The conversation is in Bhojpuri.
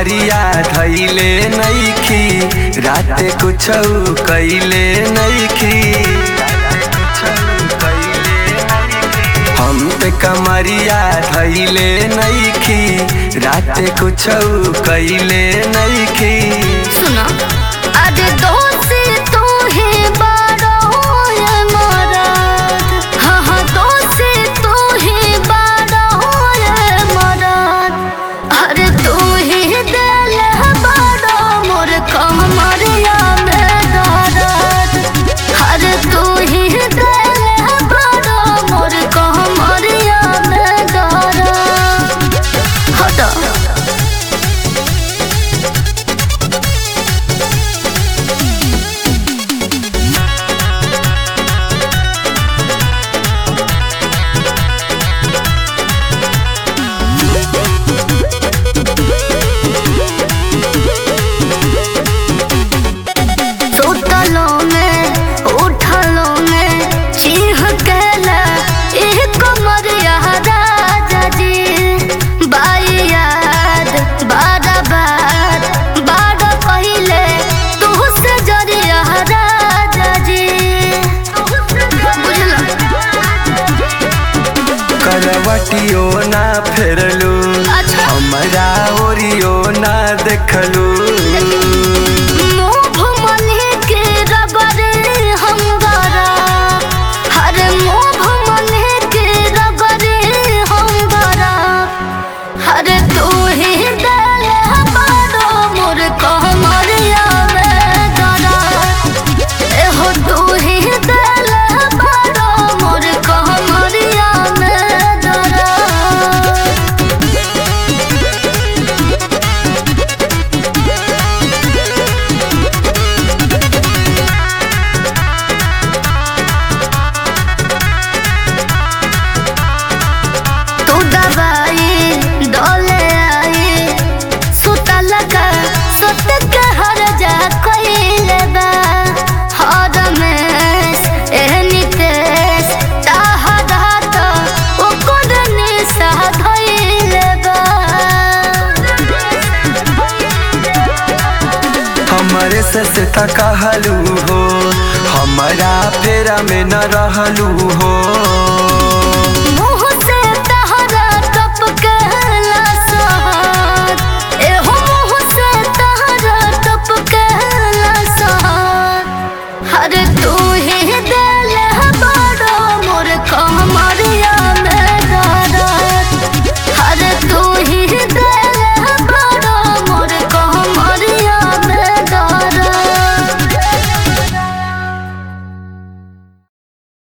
कमरिया धैले नैखी राते कुछ कैले नैखी हम पे कमरिया धैले नैखी राते कुछ कैले नैखी सुनो अरे दोस्त तू ही बड़ो ये मरद हाँ हाँ दोस्त तू ही बड़ो ये मरद अरे तू ही दिल बड़ो मोर कमरिया में दर्द अरे तू ही दिल बड़ो मोर कमरिया में दर्द हटो सुतलो में उठलो में चीह केला एह कमरिया राजा जी बाई याद बारा बार बारा पहिले तू से जरिया राजा जी बुझलो करवटियो ना फेरलू अच्छा। हमरा ओरियो ना देखलू मोह मने के रगरे हम गरा हर मोह मने के रगरे हम गरा हर तू ही दिल बड़ो मोर कमरिया में गरा एहो तू ही दिल बड़ो मोर कमरिया में गरा तू दवाई डोले आई सुतल का सुत के हर जा कइले बा हर में एहनी तेस ताहर हाथ ओकर निशा धइले बा हमरे से से कहलू हो हमरा फेरा में न रहलू हो